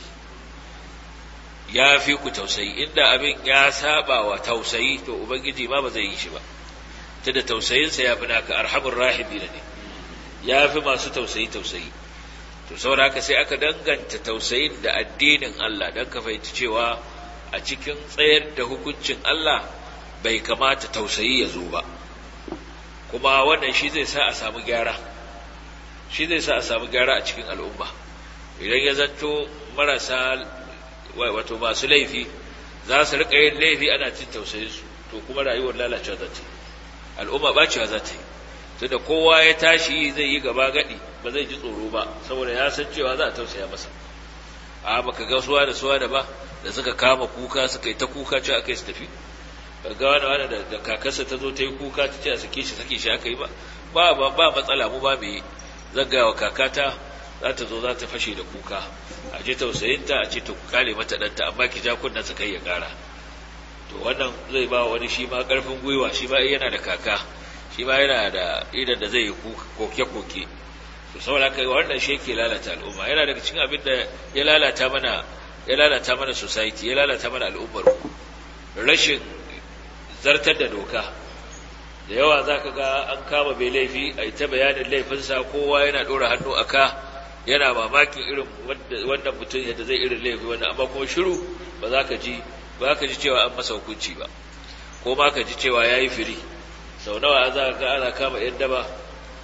ya fi ku tausayi inda abin ya saba wa tausayi to ubangiji ma ba zai yi shi ba ta da tausayinsa ya fi naka arhamur rahimina ne ya fi masu tausayi tausayi to saboda haka sai aka danganta tausayin da addinin Allah don ka fahimci cewa a cikin tsayar da hukuncin Allah bai kamata tausayi ya zo ba kuma wannan shi zai sa a samu gyara shi zai sa a samu gyara a cikin al'umma idan ya zanto marasa wato masu laifi za su riƙa yin laifi ana cin tausayinsu to kuma rayuwar lalacewa za ta yi al'umma bacewa za ta yi tunda kowa ya tashi zai yi gaba gadi ba zai ji tsoro ba saboda ya san cewa za a tausaya masa a baka ga suwa da suwa da ba da suka kama kuka suka yi ta kuka ce aka yi su tafi ga wani wani da kakarsa ta zo ta yi kuka ta ce a sake shi sake shi aka yi ba ba ba matsala mu ba mai zagawa kakata za ta zo za ta fashe da kuka a je tausayinta a ce ta kale mata ɗanta amma ki ja kunnen sa kai ya ƙara to wannan zai ba wani shi ma ƙarfin gwiwa shi ma yana da kaka shi ma yana da idan da zai yi koke-koke to saboda haka wannan shi yake lalata al'umma yana daga cikin abin da ya lalata mana ya lalata mana society ya lalata mana al'ummar rashin zartar da doka da yawa za ka ga an kama mai laifi a ita bayanin laifinsa kowa yana ɗora hannu a ka yana mamakin irin wannan mutum yadda zai irin laifi wannan amma kuma shiru ba za ka ji ba ka ji cewa an masa hukunci ba ko ma ka ji cewa ya yi firi sau nawa za ka ana kama yan daba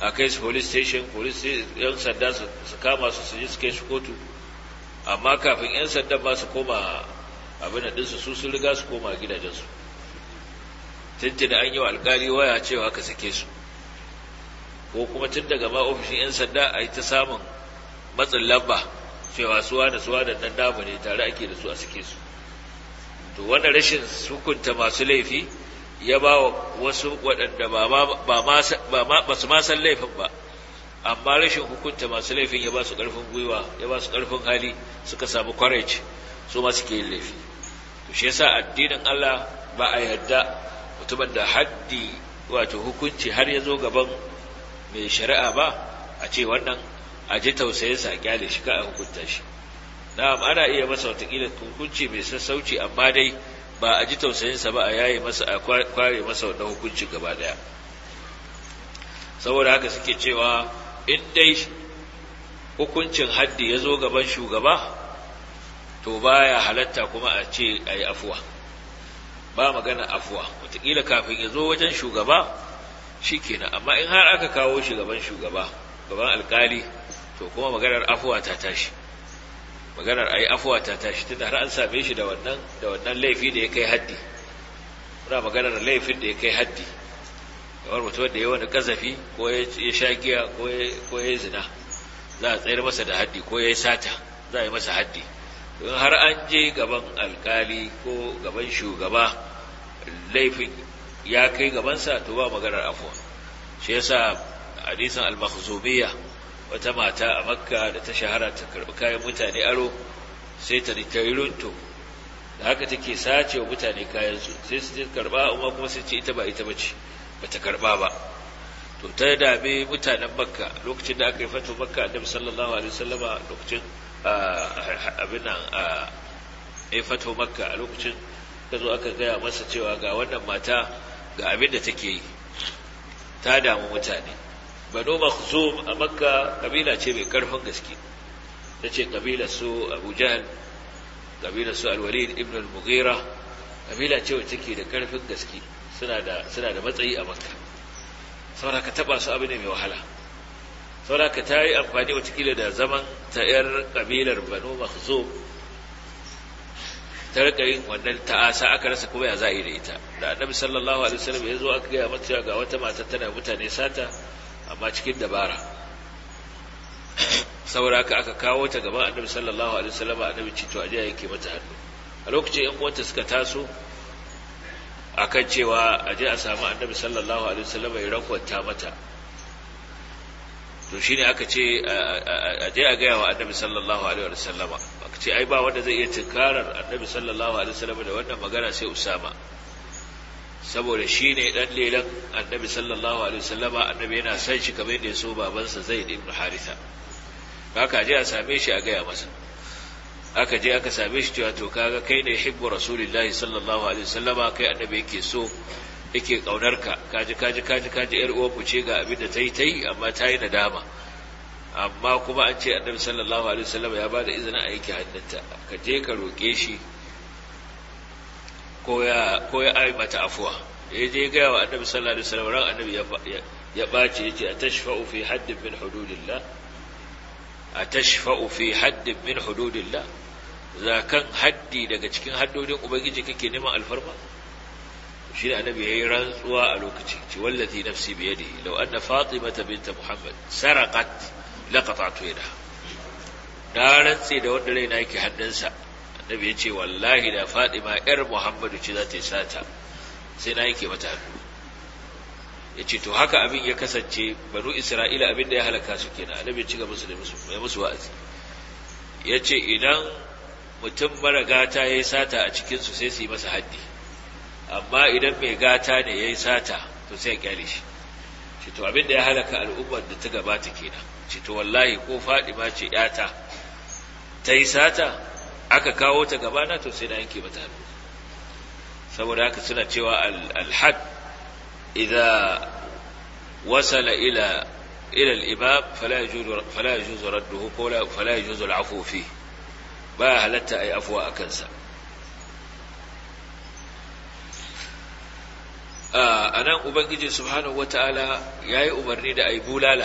a kai su police station police yan sanda su kama su su ji su kai su kotu amma kafin yan sanda ba su koma abin da su su sun riga su koma gidajensu tuntuna an yi wa alkali waya cewa ka sake su ko kuma tun daga ma ofishin 'yan sanda a yi ta samun matsin lamba cewa suwa da suwa da nan namu ne tare ake da su a sake su to wanda rashin hukunta masu laifi ya ba wa wasu waɗanda ba su ma san laifin ba amma rashin hukunta masu laifin ya ba su ƙarfin gwiwa ya ba su ƙarfin hali suka samu courage su ma suke yin laifi to shi yasa addinin Allah ba a yarda mutumin da haddi wato hukunci har ya zo gaban mai shari'a ba a ce wannan a ji tausayinsa a kyale shi ka a hukunta shi na'am ana iya masa watakila hukunci mai sassauci amma dai ba a ji tausayinsa ba a yaye masa a kware masa wannan hukuncin gaba daya saboda haka suke cewa in dai hukuncin haddi ya zo gaban shugaba to baya halatta kuma a ce a yi afuwa ba magana afuwa wataƙila kafin ya zo wajen shugaba shi kenan amma in har aka kawo shi gaban shugaba gaban alkali to kuma maganar afuwa ta tashi maganar a yi afuwa ta tashi tunda har an same shi da wannan da wannan laifi da ya kai haddi muna maganar laifin da ya kai haddi kamar mutum da ya wani kazafi ko ya sha giya ko ya yi zina za a tsayar masa da haddi ko ya yi sata za a yi masa haddi in har an je gaban alkali ko gaban shugaba laifin ya kai gabansa to ba maganar afuwa shi yasa hadisin al-makhzumiyya wata mata a makka da ta shahara ta karbi kayan mutane aro sai ta yi runto da haka take sace wa mutane kayan su sai su je karba amma kuma sai ce ita ba ita bace bata karba ba to ta dame mutanen makka lokacin da aka yi fatu makka annabi sallallahu alaihi wasallama lokacin abin nan a ya fato makka a lokacin ka zo aka gaya masa cewa ga wannan mata ga abin da take yi ta damu mutane banu makhzum a makka kabila ce mai karfin gaske ta ce kabila su abu jahal kabila su alwalid ibn al-mughira kabila ce wacce take da karfin gaske suna da suna da matsayi a makka saboda ka taba su abu ne mai wahala sauraka ta yi amfani watakila da zaman ta 'yar ƙabilar banu mahzum ta rika yin wannan ta'asa aka rasa kuma ya za'i da ita da annabi sallallahu alaihi wasallam ya zo aka gaya mata ga wata mata tana mutane sata amma cikin dabara sauraka aka kawo ta gaban annabi sallallahu alaihi wasallam annabi ce to aje yake mata hannu a lokacin yan uwanta suka taso akan cewa aje a samu annabi sallallahu alaihi wasallam ya rakwata mata to shi ne aka ce a je a gaya wa annabi sallallahu alaihi wa sallama aka ce ai ba wanda zai iya tunkarar annabi sallallahu alaihi wa sallama da wannan magana sai usama saboda shi ne dan lelan annabi sallallahu alaihi wa sallama annabi yana son shi kamar yadda ya so babansa zaid ibn haritha haka je a same shi a gaya masa aka je aka same shi cewa to kaga kai ne hibbu rasulillahi sallallahu alaihi wa sallama kai annabi yake so yake ka kaji kaji kaji kaji yar uwan mu ce ga abin da tayi tayi amma tayi nadama amma kuma an ce annabi sallallahu alaihi wasallam ya bada izinin a yake hannunta ka je ka roke shi ko ya ko ya ai mata afwa ya je ga wa annabi sallallahu alaihi wasallam ran annabi ya ya bace yace atashfa'u fi haddin min hududillah atashfa'u fi haddin min hududillah zakan haddi daga cikin haddodin ubangiji kake neman alfarma shi da annabi yayi rantsuwa a lokaci ce wallazi nafsi bi yadihi law anna fatimata bint muhammad saraqat laqata'tu yadaha da rantsi da wanda raina yake hannunsa annabi ya ce wallahi da fatima yar muhammadu ce za ta yi sata sai na yake mata hannu ya ce to haka abin ya kasance banu isra'ila abin da ya halaka su kenan annabi ya ci gaba da musu mai musu wa'azi ya ce idan mutum mara gata ya yi sata a cikinsu sai su yi masa haddi amma idan mai gata ne ya yi sata to sai ya kyale shi ce to abin da ya halaka al'ummar da ta gabata kenan ce to wallahi ko fadima ce yata ta yi sata aka kawo ta gabana to sai na yanke mata hannu saboda haka suna cewa al-had idza wasala ila ila al-imam fala yajuzu fala yajuzu radduhu ko fala yajuzu al-afwu fi ba halatta ai afwa akan sa a nan ubangiji subhanahu wata'ala ya yi umarni da a yi bulala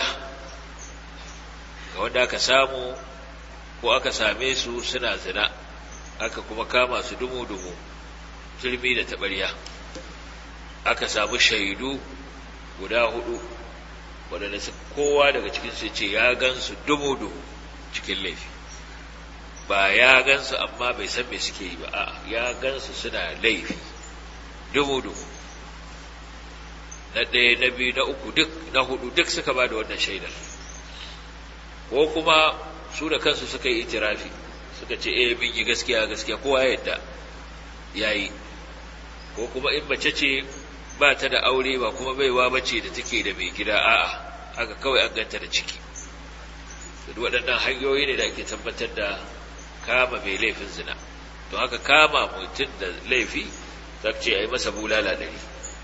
ga wanda aka samu ko aka same su suna zina aka kuma kama su dumu-dumu turmi da taɓarya aka samu shaidu guda hudu waɗanda kowa daga cikinsu ce ya gansu dumu-dumu cikin laifi ba ya gansu amma bai san me suke yi ba a ya gansu suna laifi dumu-dumu na ɗaya na biyu na uku duk na hudu duk suka ba da wannan shaidar ko kuma su da kansu suka yi itirafi suka ce eh bin yi gaskiya gaskiya kowa ya yadda yayi ko kuma in mace ce ba ta da aure ba kuma baiwa bace da take da mai gida a'a haka kawai an ganta da ciki duk waɗannan hanyoyi ne da ake tabbatar da kama mai laifin zina to haka kama mutum da laifi ce a yi masa bulala ɗari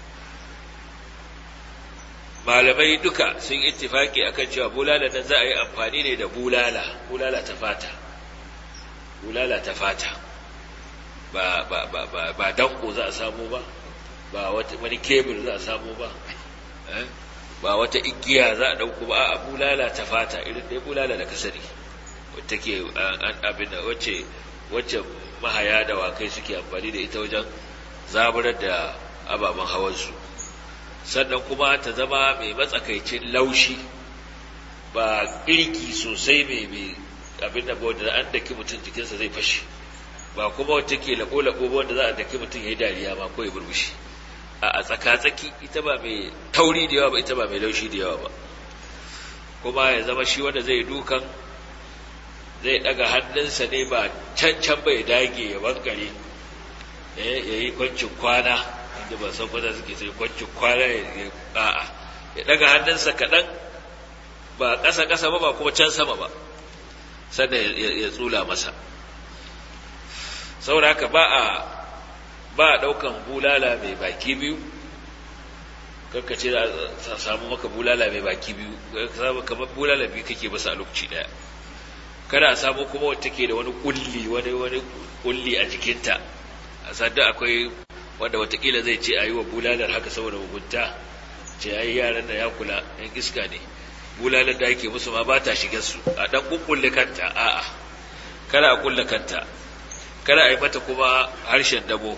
malamai duka sun ittifaki akan cewa bulala nan za a yi amfani ne da bulala bulala ta fata bulala ta fata ba ba ba ba ba danko za a samu ba ba wata wani kebul za a samu ba ba wata igiya za a dauko ba a bulala ta fata irin dai bulala da kasari wacce ke an abin wacce wacce mahaya da wakai suke amfani da ita wajen zaburar da ababen hawansu sannan kuma ta zama mai matsakaicin laushi ba kirki sosai mai mai abin da wanda an daki mutum jikinsa zai fashe ba kuma wata ke lako-lako ba wanda za a daki mutum ya yi dariya ma ko ya burbushi a tsaka-tsaki ita ba mai tauri da yawa ba ita ba mai laushi da yawa ba kuma ya zama shi wanda zai dukan zai daga hannunsa ne ba can can bai dage ya bankare ya yi kwancin kwana inda ba san kwata suke sai kwancin kwana ya a'a ya daga hannunsa kaɗan ba ƙasa-ƙasa ba ba kuma can sama ba sannan ya tsula masa saboda haka ba a ba a ɗaukan bulala mai baki biyu karka ce za samu maka bulala mai baki biyu kamar bulala biyu kake basa a lokaci ɗaya kada a samu kuma wata ke da wani kulli wani wani kulli a jikinta a sadda akwai wanda watakila zai ce a yi wa bulalar haka saboda mugunta ce ya yi yaran da ya kula yan iska ne bulalar da ake musu ma ba ta shiga su a ɗan kukkulle kanta a'a kada a kulle kanta kada a yi mata kuma harshen dabo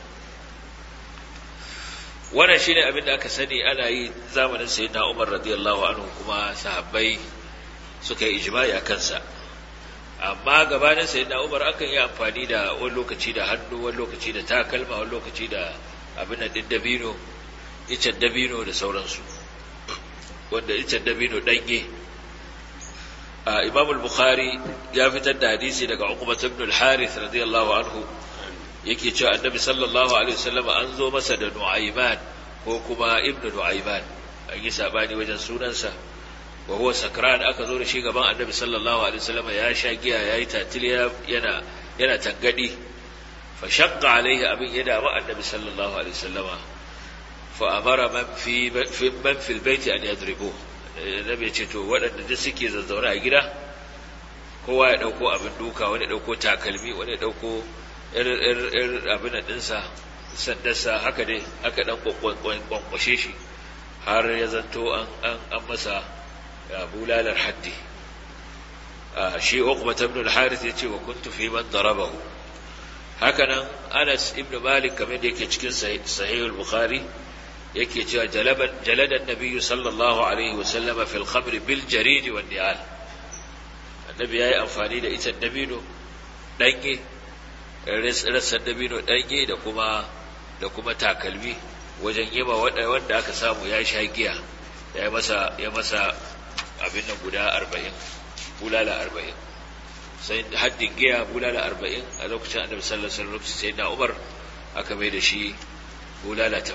wannan shi ne abin da aka sani ana yi zamanin sayyidina umar radiyallahu anhu kuma sahabbai suka yi ijma'i a kansa amma gabanin sayyidina umar akan yi amfani da wani lokaci da hannu wani lokaci da takalma wani lokaci da abin da din dabino icen dabino da sauransu wanda icen dabino ɗanye imam al-bukhari ya fitar da hadisi daga uqbah ibn al-harith radiyallahu anhu yake cewa annabi sallallahu alaihi wasallam an zo masa da nu'ayman ko kuma ibn nu'ayman an yi sabani wajen sunansa wa huwa sakran aka zo da shi gaban annabi sallallahu alaihi wasallam ya sha giya yayi tatiliya yana yana tangadi fa shaqqa alaihi abin ya damu annabi sallallahu alaihi wasallam fa amara man fi man fil baiti an yadribuhu nabi ce to waɗanda duk suke zazzauna a gida kowa ya ɗauko abin duka wani ɗauko takalmi wani ɗauko ir abin ɗinsa sandarsa haka dai aka ɗan kwankwashe shi har ya zanto an masa bulalar haddi shi uqba ibn al-harith yace wa kuntu fi man darabahu haka nan Anas ibn Malik kamar da yake cikin sahih al-Bukhari yake cewa jaladan nabiyyu sallallahu alaihi wasallam fil khamr bil jarid wal ni'al annabi yayi amfani da ita dabino dange rassan dabino dange da kuma da kuma takalmi wajen yima wanda wanda aka samu ya sha giya ya masa ya masa abin nan guda 40 bulala 40 sai haddin giya bulala 40 a lokacin annabi sallallahu alaihi wasallam sai na Umar aka mai da shi bulala 80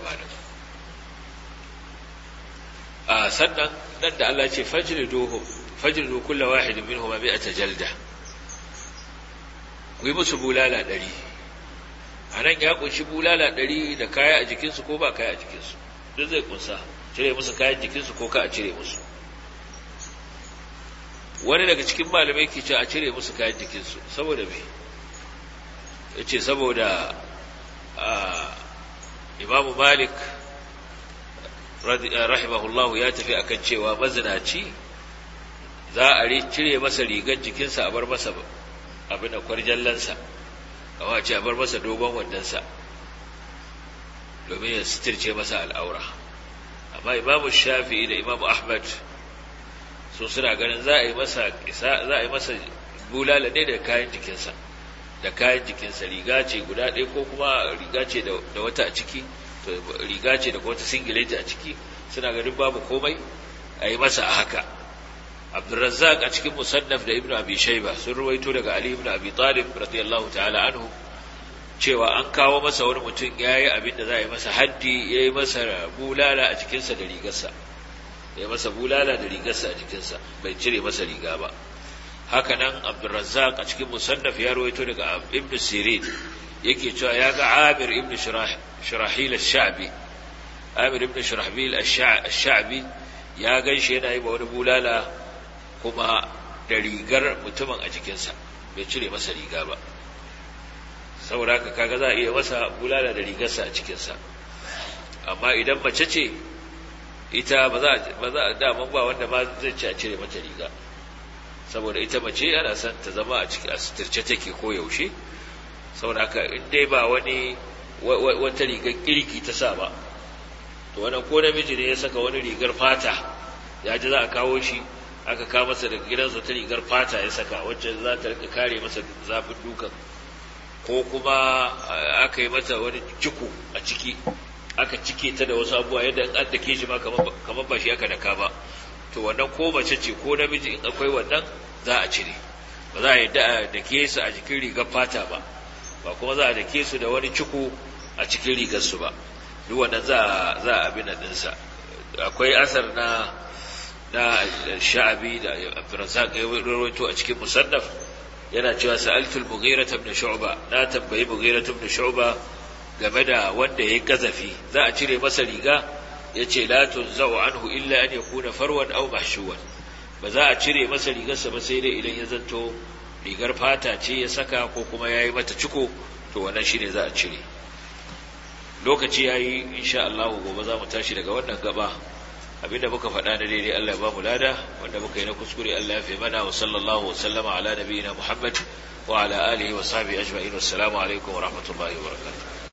a sannan nan da Allah ce fajriduhum fajridu kull wahid minhum mi'ata jalda ku yi musu bulala ɗari a nan ya kunshi bulala ɗari da kaya a jikinsu ko ba kaya a jikinsu duk zai kunsa cire musu kayan jikinsu ko ka a cire musu wani daga cikin malamai ke ce a cire musu kayan jikinsu saboda me ya ce saboda imamu malik rahimahullahu ya tafi akan cewa mazinaci za a cire masa rigar jikinsa a bar masa abin da kwarjallansa kama ce a bar masa dogon wandonsa domin ya sitirce masa al'aura amma imamu shafi'i da imamu ahmad su suna ganin za a yi masa za a yi masa bulala ne da kayan jikinsa da kayan jikinsa riga ce guda ɗaya ko kuma riga ce da wata a ciki riga ce da wata singileti a ciki suna ganin babu komai a yi masa a haka abdurrazzaq a cikin musannaf da ibnu abi shayba sun ruwaito daga ali ibn abi talib radiyallahu ta'ala anhu cewa an kawo masa wani mutum yayi abin da za a yi masa haddi yayi masa bulala a jikinsa da rigarsa ya masa bulala da rigarsa a jikinsa bai cire masa riga ba haka nan abdurrazzaq a cikin musannaf ya ruwaito daga ibn sirin yake cewa ya ga amir ibn shirahil ash-sha'bi amir ibn shirahil ash-sha'bi ya ganshi yana yi wani bulala kuma da rigar mutumin a jikinsa bai cire masa riga ba saboda haka kaga za a iya masa bulala da rigarsa a cikinsa amma idan mace ce ita ba za a daman ba wanda ma zai ci a cire mata riga saboda ita mace ana son ta zama a ciki a suturce take ko yaushe saboda haka in dai ba wani wata rigar kirki ta sa ba to wannan ko namiji ne ya saka wani rigar fata ya ji za a kawo shi aka kawo masa daga gidansa ta rigar fata ya saka wacce za ta rika kare masa zafin dukan ko kuma aka yi mata wani ciko a ciki aka cike ta da wasu abubuwa yadda in an dake shi ma kamar ba shi aka daka ba to wannan ko mace ce ko namiji in akwai wannan za a cire ba za a yadda a dake su a jikin rigar fata ba ba kuma za a dake su da wani ciko a cikin rigar su ba duk wannan za a za a abin ɗinsa akwai asar na na sha'abi da Abdurrazzaq ya rawaito a cikin musannaf yana cewa sa'altul mughira ibn shu'ba na tambayi mughira ibn shu'ba game da wanda yayi gazafi za a cire masa riga yace la tunzau anhu illa an yakuna farwan aw mahshuwan ba za a cire masa rigarsa ba sai dai idan ya zanto rigar fata ce ya saka ko kuma yayi mata ciko to wannan shine za a cire lokaci yayi insha Allah gobe za mu tashi daga wannan gaba abinda muka faɗa na daidai Allah ya ba mu lada wanda muka yi na kuskure Allah ya fi mana wa sallallahu wa sallama ala nabiyina Muhammad wa ala alihi wa sahbihi ajma'in wassalamu alaikum wa rahmatullahi wa barakatuh